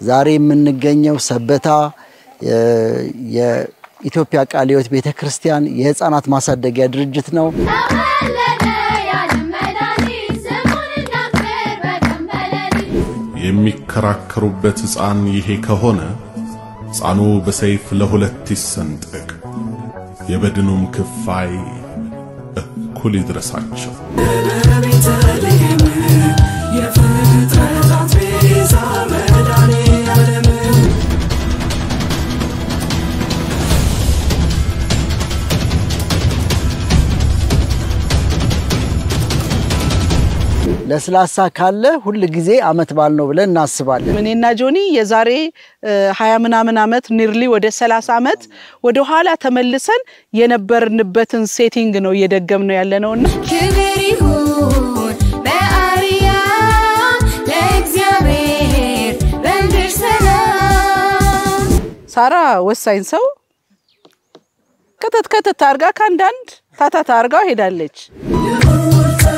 ዛሬ የምንገኘው ሰበታ የኢትዮጵያ ቃለ ሕይወት ቤተ ክርስቲያን የሕፃናት ማሳደጊያ ድርጅት ነው። የሚከራከሩበት ሕፃን ይሄ ከሆነ ሕፃኑ በሰይፍ ለሁለት ይሰንጠቅ፣ የበድኑም ክፋይ እኩል ይድረሳቸው። ለስላሳ ካለ ሁል ጊዜ አመት በዓል ነው ብለን እናስባለን። እኔና ጆኒ የዛሬ ሀያ ምናምን ዓመት ኒርሊ ወደ ሰላሳ ዓመት ወደ ኋላ ተመልሰን የነበርንበትን ሴቲንግ ነው እየደገም ነው ያለ ነውና ክብር ይሁን በአርያም ለእግዚአብሔር በምድር ሰላም። ሳራ ወሳኝ ሰው ከተት ከተት አርጋ ከአንዳንድ ታታት አርጋ ሄዳለች።